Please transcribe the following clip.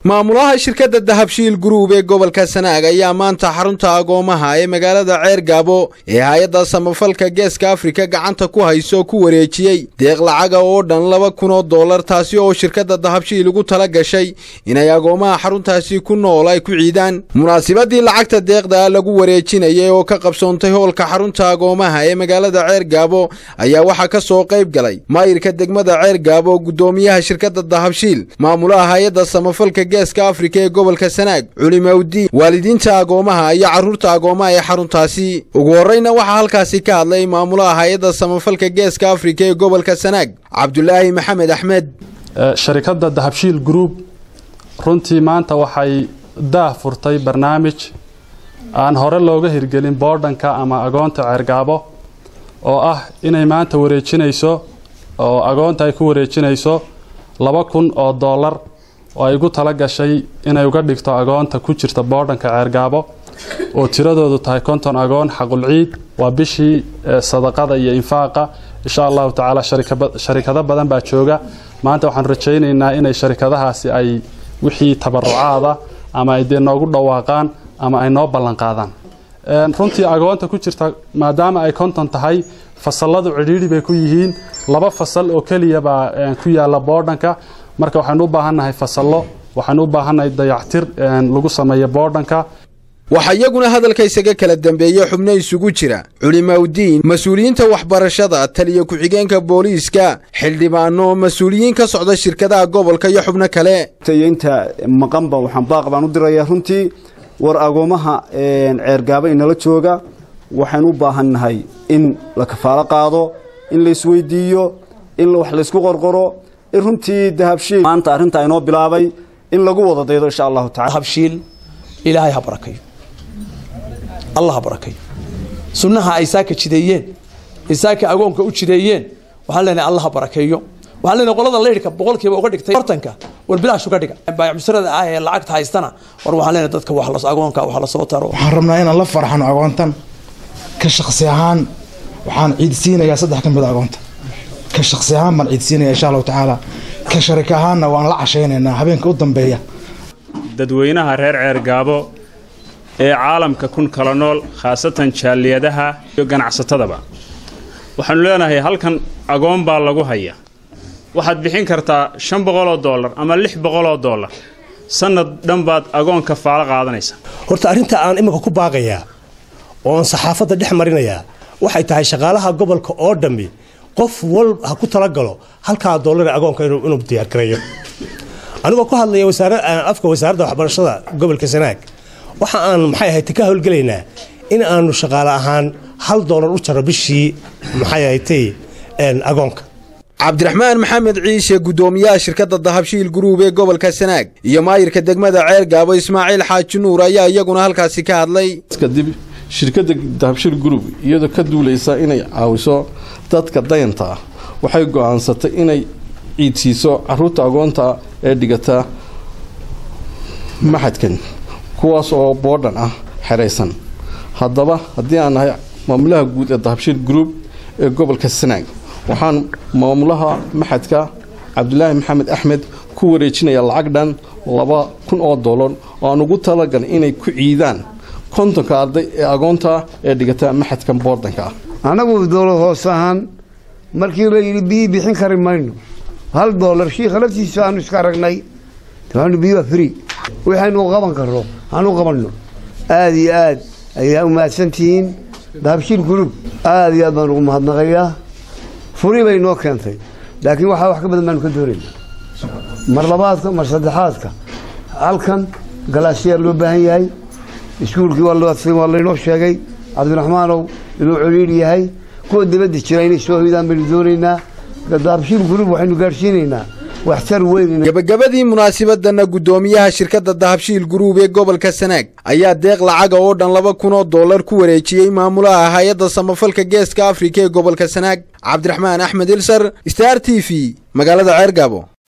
maamulaha shirkadda dahabshiil guruub ee gobolka sanaag ayaa maanta xarunta agoomaha ee magaalada ceer gaabo ee hay-adda samafalka geeska afrika gacanta ku hayso ku wareejiyey deeq lacaga oo dhan laba kun oo dollar taasi oo shirkadda dahabshiil ugu tala gashay inay agoomaha xaruntaasi ku nool ay ku ciidaan munaasibadii lacagta deeqda lagu wareejinayay oo ka qabsoontay hoolka xarunta agoomaha ee magaalada ceer gaabo ayaa waxaa ka soo qayb galay maayirka degmada ceer gaabo guddoomiyaha shirkadda dahabshiil maamulaha hay-adda samafalka geeska afrika ee gobolka sanaag culimawdiin waalidiinta agoomaha iyo carruurta agoomaha ee xaruntaasi ugu horreyna waxaa halkaasi ka hadlay maamulaha hay-adda samafalka geeska afrika ee gobolka sanaag cabdulaahi maxamed axmed sharikadda dahabshiil group runtii maanta waxay daah furtay barnaamij aan hore looga hirgelin boodhanka ama agoonta ceergaabo oo ah inay maanta wareejinayso oo agoonta ay ku wareejinayso laba kun oo dollar oo ay ugu tala gashay inay uga dhigto agoonta ku jirta boodhanka ceergaabo oo tiradoodu tahay konton agoon xaqulciid waa bishii sadaqada iyo infaaqa insha allahu tacaala sharikado badan baa jooga maanta waxaan rajaynaynaa inay sharikadahaasi ay wixii tabarucaada ama ay dee noogu dhawaaqaan ama ay noo ballanqaadaan runtii agoonta ku jirta maadaama ay konton tahay fasaladu cidhiidhi bay ku yihiin laba fasal oo keliya baa ku yaala boodhanka marka waxaynu u baahannahay fasallo waxaynu u baahannahay dayactir lagu sameeyo boodhanka waxaa iyaguna hadalka isaga kala dambeeyey xubno isugu jira culimawdiin mas-uuliyiinta waxbarashada taliya ku-xigeenka booliiska xildhibaano mas-uuliyiin ka socda shirkadaha gobolka iyo xubno kale inta maqanba waxaan baaq baan u dirayaa runtii war agoomaha ceergaaba inala jooga waxaynu u baahannahay in la kafaalo qaado in la isweydiiyo in wax laysku qorqoro in runtii dahabshiil maanta arrintaa inoo bilaabay in lagu wada daydo insha allahu tacala dahabshiil ilaahay ha barakayo allah ha barakayo sunnaha ay saaka jideeyeen ay saaka agoonka u jideeyeen waxaan leenahay allah ha barakeeyo waxaan leenahay qolada leyrhka boqolkiiba uga dhigtay bartanka war bilaash uga dhiga baayacmusarada ah ee lacagta haystana war waxaan leenahay dadka wax agoonka wax la soo taro waxaan rabnaa inaan la farxano agoontan ka shakhsi ahaan waxaan ciidsiinayaa saddex ka mid a agoonta ka shakhsi ahaan baan ciidsiinaya insha allahu tacaala ka sharik ahaanna waan la cashaynaynaa habeenka u dambeeya dadweynaha reer ceergaabo ee caalamka kun kala nool khaasatan jaaliyadaha iyo ganacsatadaba waxaannu leenahay halkan agoon baa lagu haya waxaad bixin kartaa shan boqoloo dollar ama lix boqoloo dollar sannad dhan baad agoonka faalo qaadanaysa horta arrinta aan iminka ku baaqayaa oon saxaafadda dhex marinayaa waxay tahay shaqaalaha gobolka oo dhammi qof wal ha ku talagalo halkaa doollara agoonka inuu diyaargareeyo anigoo ku hadlaya afka wasaaradda waxbarashada gobolka sanaag waxa aan maxay ahayd ka howlgelaynaa in aanu shaqaale ahaan hal doolar u jaro bishii maxay ahatay agoonka cabdiraxmaan maxamed ciise guddoomiyaha shirkadda dahabshiil guruub ee gobolka sanaag iyo maayirka degmada ceer gaabo ismaaciil xaaji nuur ayaa iyaguna halkaasi ka hadlay kadib shirkadda dahabshiil guruub iyadoo ka duulaysa inay caawiso dadka dayanta ah waxay go'aansatay inay ciidsiiso caruurta agoonta ee dhigata maxadkan kuwaas oo boodhan ah xeraysan haddaba haddii aan nahay maamulaha guud ee dahabshiil group ee gobolka sanaag waxaan maamulaha maxadka cabdulaahi maxamed axmed ku wareejinaya lacag dhan laba kun oo dollar oo aan ugu talagalay inay ku ciidaan kontonka arday ee agoonta ee dhigata maxadkan boodhanka ah annagu dowlad hoos ahaan markii la yidhi biyi bixin kari mayno hal doolar shiikha laftiisa aanu iska aragnay taanu biyuha free waxaynu qaban karno hanu qabanno aada iyo aad ayaa u mahadsantihiin dahabshiil gurub aada iyo aad baan ugu mahadnaqayaa furi bay noo keentay laakiin waxaa wax ka badan baanu ka doonaynaa mar labaadka mar saddexaadka halkan galaasyaal loo baahan yahay iskuulkii waa laynoo sheegay cabdiraxmaanow inuu coliidh yahay kuwa dibadda jira inay soo hoydaan baynu doonaynaa dahabshiil gurub waxaynu gaadhsiinaynaa waxtar weyn gabagabadii munaasibadana guddoomiyaha shirkadda dahabshiil guruub ee gobolka sanaag ayaa deeq lacaga oo dhan laba kun oo dollar ku wareejiyey maamulaha hay-adda samafalka geeska afrika ee gobolka sanaag cabdiraxmaan axmed ilsar star t v magaalada ceergaabo